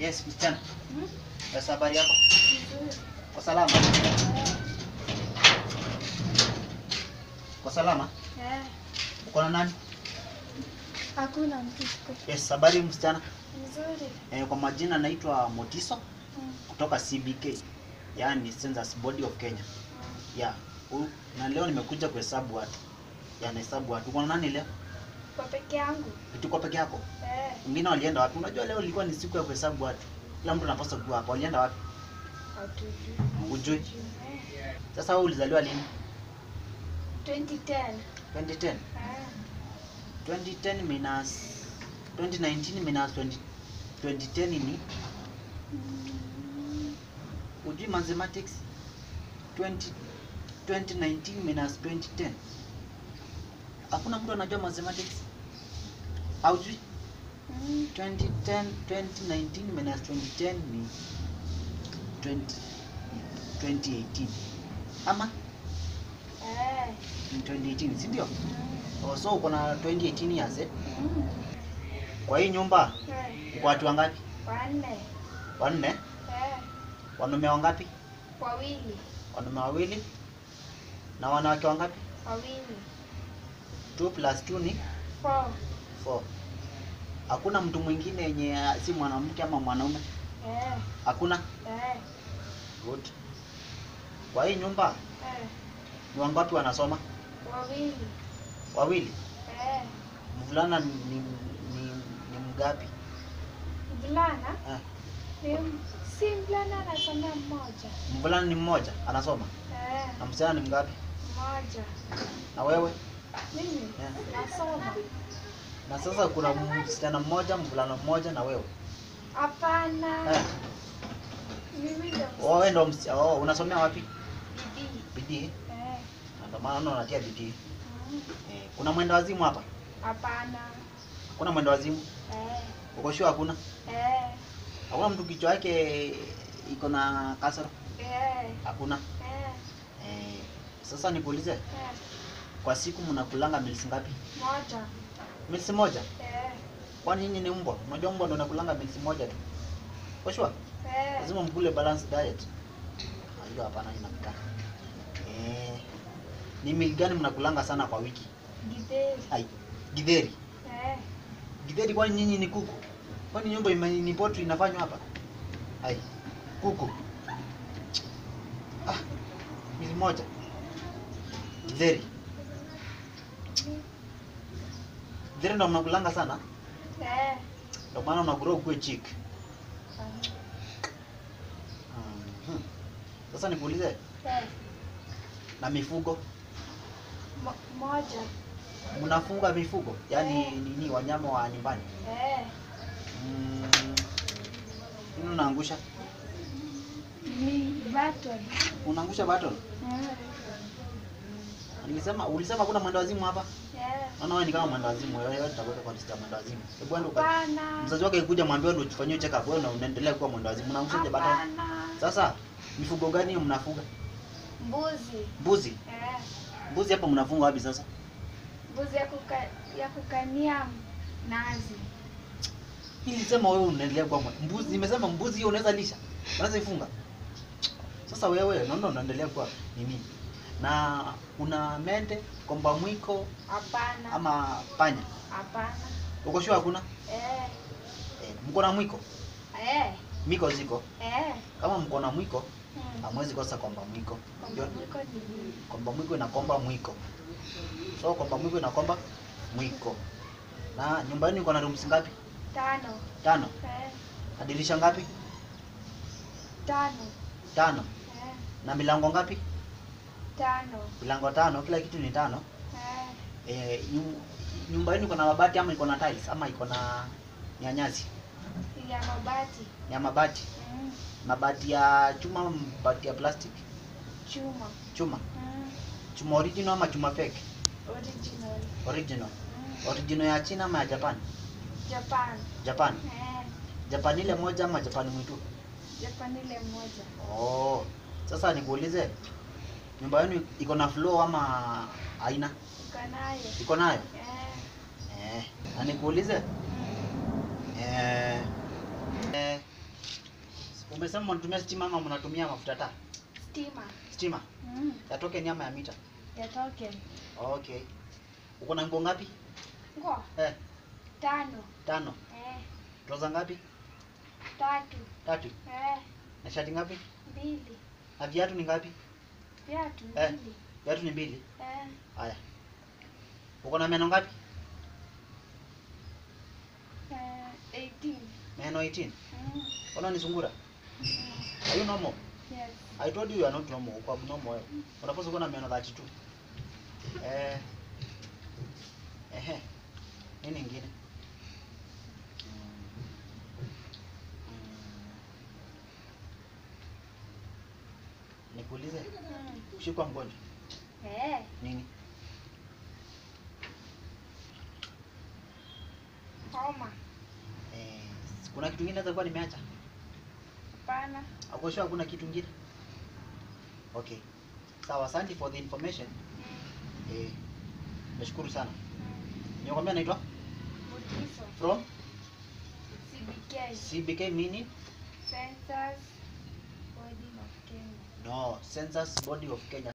Yes, msichana. Hmm? Sasa habari yako? Vizuri. Kwa salama? Eh, Kwa salama? eh. Uko na nani? Hakuna mtu siku. Yes, habari msichana. Vizuri. Eh, kwa majina naitwa Motiso Hmm. kutoka CBK. Yaani Census Body of Kenya. Yeah. u- Na leo nimekuja kuhesabu watu. Ya nahesabu watu. Uko na nani leo? Kwa peke yangu. Tuko peke yako? Eh, Wengine walienda wapi? Unajua leo ilikuwa ni siku ya kuhesabu watu. Kila mtu anapaswa kuwa hapa. Walienda wapi? hatujui. Hujui. Eh, Sasa wewe ulizaliwa lini? 2010. 2010. Eh, 2010 minus 2019 minus 20, 2010 ni mm, ujui mathematics 20, 2019 minus 2010 hakuna mtu anajua mathematics aujui mm, 2010 2019 minus 2010 ni 20, 2018 ama eh, ni 2018 si ndio mm, oh, so uko na 2018 years eh? mm, kwa hii nyumba eh, uko watu wangapi wanne. wanne Eh, wanaume wangapi wawili. wanaume wawili na wanawake wangapi Wawili. 2 plus 2 ni Four. 4 hakuna mtu mwingine yenye si mwanamke ama mwanaume Eh, hakuna eh, good kwa hii nyumba eh, ni wangapi wanasoma wawili. wawili Eh, mvulana ni, ni, ni, ni mgapi mvulana eh. ni si mvulana anasomea mmoja. mvulana ni mmoja anasoma Eh, na msichana ni mgapi mmoja. na wewe Mimi Eh. nasoma. na sasa kuna msichana mmoja mvulana mmoja na wewe Hapana. eh. Mimi ndo oh, wewe ndo msi- oh, unasomea wapi bidii. bidii Eh, Na ndio maana naona unatia bidii mm, eh. kuna mwenda wazimu hapa Hapana. kuna mwenda wazimu Eh, uko sure hakuna eh, hakuna mtu kichwa yake iko na kasoro eh, hakuna eh, eh. sasa nikuulize eh. kwa siku mnakulanga milisi ngapi Moja. milisi moja Eh, kwani nyinyi ni mbwa unajua mbwa ndo nakulanga milisi moja tu kwa sure eh, lazima mkule balance diet Ah, hiyo hapana inapita eh. ni mili gani mnakulanga sana kwa wiki githeri. ai githeri Eh, githeri kwani nyinyi ni kuku kwani nyumba ime- ni potri inafanywa hapa ai kuku ah, mili moja githeri githeri ndo mnakulanga sana eh. ndo maana unakura ukue chik Mhm. sasa nikuulize Eh, na mifugo mo- moja. mnafunga mifugo yaani nini wanyama wa nyumbani Eh, Mm, nini unaangusha ni battle. unaangusha battle Eh, nilisema ulisema kuna mwendo wazimu hapa eh. naona wewe ni kama mwendo wazimu wewe wewe tutakuweka kwa list ya mwendo wazimu hebu enda uka Hapana. mzazi wake kuja mwambie ndo tufanyie check up wewe na unaendelea kuwa mwendo wazimu unaangushaje battle Hapana. sasa mifugo gani hiyo mnafuga Mbuzi. mbuzi Eh, mbuzi hapa mnafunga wapi sasa mbuzi ya, kuka, ya kukania nazi. nilisema wewe unaendelea kuwa mwe- mbuzi nimesema mbuzi hiyo unaweza lisha unaweza ifunga sasa wewe naona unaendelea kuwa nini na una mende komba mwiko Hapana. ama panya Hapana. uko sure hakuna Eh, eh, mko na mwiko eh, miko ziko eh. kama mko na mwiko Hmm. hamwezi kosa komba mwiko Kwamba mwiko ni nini? komba mwiko inakomba mwiko so komba mwiko inakomba mwiko na nyumba yenu iko na rooms ngapi Tano. tano Eh, na dirisha ngapi tano. tano Eh, na milango ngapi tano. milango tano kila kitu ni tano Eh, eh, nyu- nyumba yenu iko na mabati ama iko na tiles ama iko na nyanyasi ya mabati. ya mabati Mm, mabati ya chuma ama mabati ya plastic chuma. chuma Mm, chuma original ama chuma fake original. original Mm, original ya china ama ya japan Japan. japan Eh, japan ile moja ama japan mwitu Japan ile moja. oh sasa nikuulize nyumba yenu iko na floor ama haina Uko nayo. iko nayo Eh, eh na nikuulize mm, eh, eh Umesema mnatumia stima ama mnatumia mafuta taa? Stima. Stima. Mm. Ya token ama ya mita? Ya token. Okay. Uko na nguo ngapi? Nguo Eh, tano. tano. Eh, Trouser ngapi? tatu. Tatu. Eh, Na shati ngapi? mbili. Na viatu ni ngapi? Viatu Eh. mbili. Viatu ni mbili. Eh, Haya. Uko na meno ngapi? eh, 18. Meno 18. Mm. Mbona ni sungura? Mm. Are you normal? Yes. I told you you are not normal. Uko abnormal wewe. Unapaswa kuwa na meno 32. Eh. Ehe. Nini ingine? Mm. Mm. Nikuulize, Mm. ushikwa mgonjwa Eh, nini? homa. Eh, kuna kitu kingine naweza kuwa nimeacha? Hapana. Ako sure hakuna kitu kingine? Okay. Sawa, asante for the information. Mm. Eh, nashukuru sana. Mm. Nimekwambia naitwa Budiso. from CBK. CBK meaning Census Body of Kenya. no, Census Body of Kenya.